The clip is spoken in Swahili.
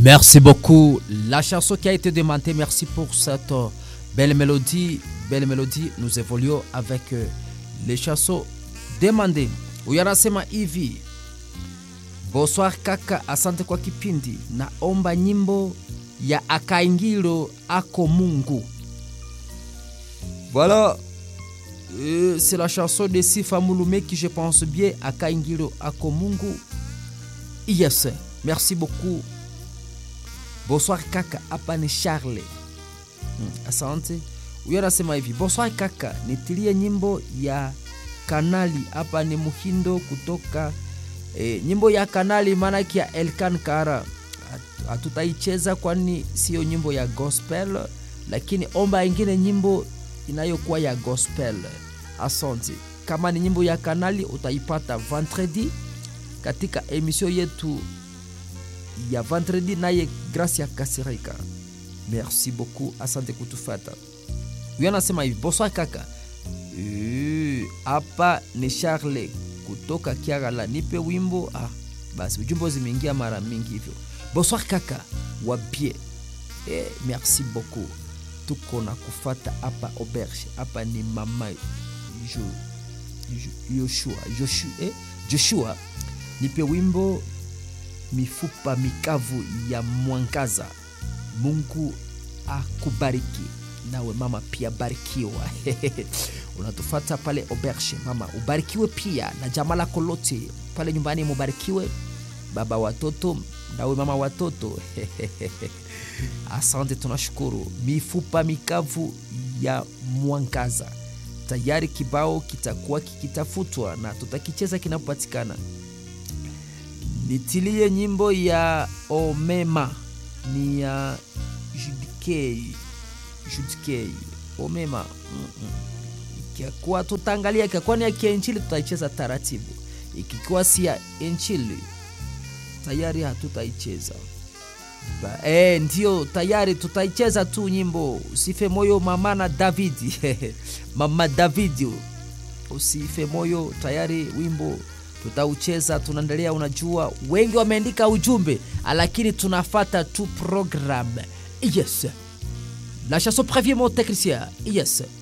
Merci beaucoup. La chanson qui a été demandée, merci pour cette euh, belle mélodie. Belle mélodie, nous évoluons avec euh, les chansons demandées. Huyu anasema hivi: Bonsoir kaka, asante kwa kipindi. Naomba nyimbo ya Akaingilo ako Mungu. Voilà, euh, c'est la chanson de Sifa Mouloumé qui, je pense bien, Akaingilo ako Mungu. Yes, merci beaucoup. Bonsoir kaka, hapa ni Charle. Hmm, asante. Huyo anasema hivi, bonsoir kaka, nitilie nyimbo ya Kanali, hapa ni Muhindo kutoka e, nyimbo ya Kanali maanake ya Elkan Kara hatutaicheza kwani siyo nyimbo ya gospel, lakini omba ingine nyimbo inayokuwa ya gospel. Asante. Kama ni nyimbo ya Kanali utaipata vendredi katika emission yetu ya vendredi, naye Gracia Kasirika. Merci beaucoup, asante kutufata. Huyo anasema hivi, bonsoir kaka, hapa ni Charle kutoka Kiagala, nipe wimbo. Ah, basi ujumbe zimeingia mara mingi hivyo. Bonsoir kaka, wabie. Eh, merci beaucoup, tuko na kufata hapa auberge. Hapa ni mama jo, jo, Joshua, Joshua, eh, Joshua, nipe wimbo mifupa mikavu ya mwangaza. Mungu akubariki nawe mama, pia barikiwa. Unatufata pale auberge mama, ubarikiwe pia na jamaa lako lote pale nyumbani, mubarikiwe baba watoto nawe mama watoto. Asante, tunashukuru. Mifupa mikavu ya mwangaza, tayari kibao kitakuwa kikitafutwa na tutakicheza kinapopatikana. Nitilie nyimbo ya Omema ni ya Judikei, Judikei Omema mm -mm. Ikiwa tutaangalia ikiwa ni ya kienchili tutaicheza taratibu, ikikuwa si ya enchili tayari hatutaicheza. E, ndio tayari tutaicheza tu nyimbo usife moyo mama na Davidi mama Davidi, usife moyo, tayari wimbo tutaucheza. Tunaendelea, unajua wengi wameandika ujumbe, lakini tunafata tu programme. Yes, la chanson prévient mon technicien. Yes.